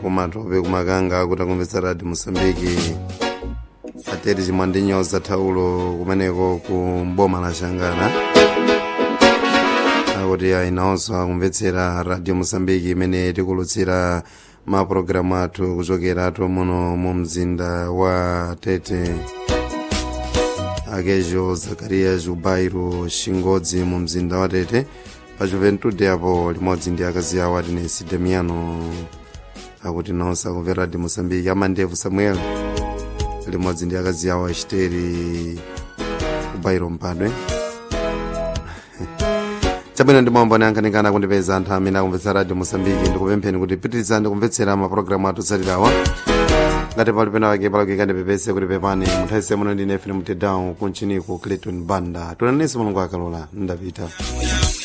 kumatope kumakanga kuti akumvetsa radio mosambiki ateri chimwandinyoza thaulo kumeneko ku mboma la shangana akuti ayinawonso akumvetsera radio mosambiki imene tikulutsira mapulogalamu athu kuchokeratu muno mu mzinda wa tete akejo zakariya jubairo shingodzi mu mzinda wa tete pa juventude apo limodzi ndi akazi awo atinesi demiano akuti nawonso akumvera radio mosambiki amandevu samuel limodzi ndi akazi awo achiteri kubairo mpadwe chabwino ndi mwambo ankhanikana kundipeza anthu amene akumvetsa radio mosambiki ndikupempheni kuti pitirizani kumvetsera mapulogalamu athu otsatirawa ngati pali pena pake palakika ndipepese kuti pepani munthawi muno ndine fm mtedown kunchiniku clayton banda tunanenso mulungu akalola ndapita